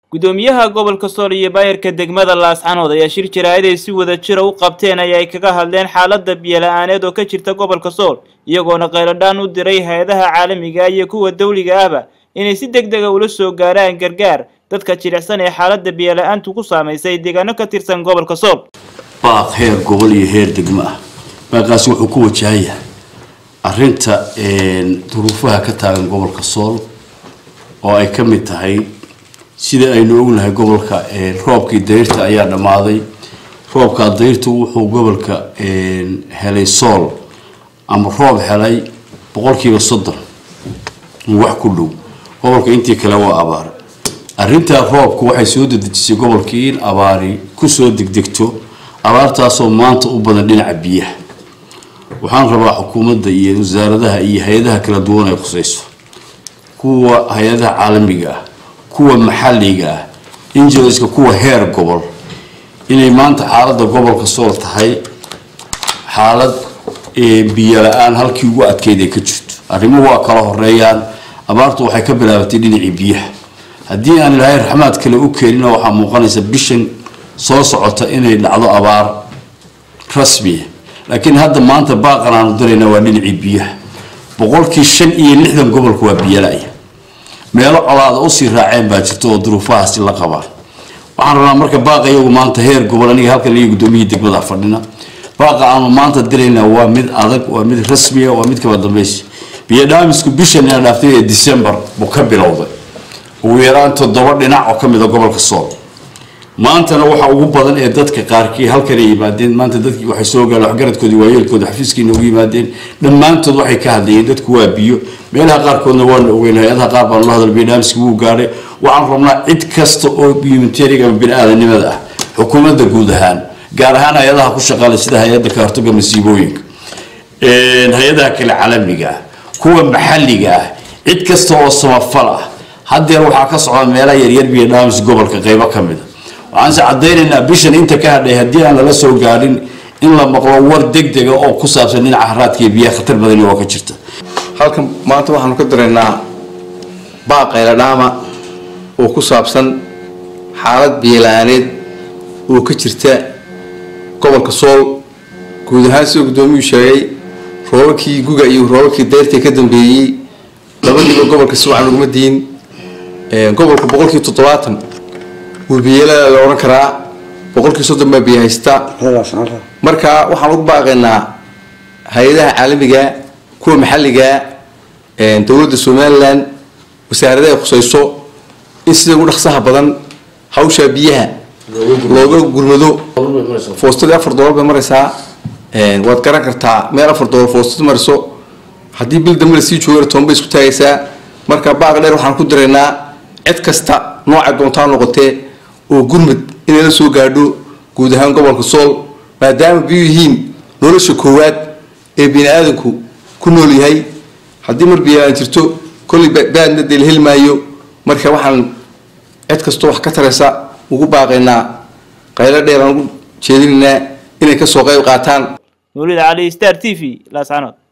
gudoomiyaha gobolka sool iyo baayarka degmada laascanood ayaa shir jaraa'id ay si wada jira u qabteen ayaa ay kaga hadleen xaaladda biyola-aaneed oo ka jirta gobolka sool iyagoona qayladhaan u diray hay-adaha caalamiga iyo kuwa dawliga ahba inay si deg dega ula soo gaaraan gargaar dadka jilicsan ee xaaladda biyola-aantu ku saamaysay deegaano ka tirsan gobolka sool baaq heer gobol iyo heer degmo ah baaqaasi wuxuu ku wajahan yahay arrinta duruufaha ka taagan gobolka sool oo ay ka mid tahay sida aynu ognahay gobolka roobkii dayrta ayaa dhammaaday roobkaa dayrta wuxuu gobolka helay sool ama roob helay boqolkiiba soddon wax ku dhow gobolka intii kale waa abaar arrintaa roobku waxay soo dedejisay gobolkii in abaari kusoo degdegto abaartaasoo maanta u badan dhinaca biyaha waxaan rabaa xukuumadda iyo wasaaradaha iyo hay-adaha kala duwan ay khusayso kuwa hay-adaha caalamiga ah kuwa maxalliga ah injiliska kuwa heer gobol inay maanta xaaladda gobolka sool tahay xaalad biyo la-aan halkii ugu adkeyd ay ka jirto arrimuhu waa kala horeeyaan abaartu waxay ka bilaabatay dhinacii biyaha haddii aan ilaahay raxmaad kale u keenina waxaa muuqanaysa bishan soo socota inay dhacdo abaar rasmiya laakiin hadda maanta baaqan aanu dirayna waa dhinacii biyaha boqolkii shan iyo lixdan gobolka waa biyolaya meelo colaada usii raaceen baa jirta oo duruufahaasi la qabaan waxaan rabnaa marka baaqa iyagu maanta heer gobol aniga halkan iyo gudoomiyihii degmada fadhina baaqa aanu maanta dirayna waa mid adag waa mid rasmiya waa mid kaba dambaysi biyo dhaamisku bishan ina dhaaftay ee december buu ka bilowday ugu yaraan toddoba dhinac oo ka mid a gobolka sool maantana waxa ugu badan ee dadka qaarkii halkan ay yimaadeen maanta dadkii waxay soo gaareen waxgaradkoodii waayeelkooda xafiiskiina ugu yimaadeen dhammaantood waxay ka hadlayeen dadku waa biyo meelaha qaarkoodna waana ogeyn hay-adaha qaar baan la hadal biodhaamiski wuu gaadhay waxaan rabnaa cid kasta oo humanitarian ama bini-aadanimada ah xukuumadda guud ahaan gaar ahaan hay-adaha ku shaqaale sida hay-adda ka hortaga masiibooyinka hay-adaha kale caalamiga ah kuwa maxalliga ah cid kasta oo samafal ah haddeer waxaa ka socda meelaha yaryar biodhaamis gobolka qeybo ka mid a waxaanse caddaynaynaa bishan inta ka hadhay haddii aan lala soo gaadhin in la maqlo war deg dega oo ku saabsan dhinaca haraadka iyo biyaha khatar badani oo ka jirta halkan maanta waxaanu ka diraynaa baaqayla dhaama oo ku saabsan xaalad biyola-aaneed oo ka jirta gobolka sool guud ahaan sida guddoomiyuu sheegay roobabkii guga iyo roobabkii dayrta ka dambeeyey labadiiba gobolka si wacan uguma diin gobolka boqolkii toddobaatan wuu biyelada la odhan karaa boqolkii soddon baa biyo haysta marka waxaan ugu baaqaynaa hay-adaha caalamiga kuwa maxalliga dowladda somalilan wasaaradaha ay khusayso in sida ugu dhaqsaha badan hawshaa biyaha looga gurmado foostadii afar doollar bay maraysaa waad garan kartaa meel afar doollar foostad mariso haddii bil dambe lasii joogana toban bay isku taagaysaa marka baaq dheer waxaan ku diraynaa cid kasta noocay doontaa noqotee oo gurmud inay la soo gaadho guud ahaan gobolka sool maadaama biyu yihiin nolosha koowaad ee bini aadanku ku nool yahay haddii mar biyo aan jirto kolley baadna dee la heli maayo marka waxaan cid kastoo wax ka taraysa ugu baaqaynaa qaylo dheer aan ugu jeedinaynaa inay kasoo qayb qaataan nuulid cali star t v laascanood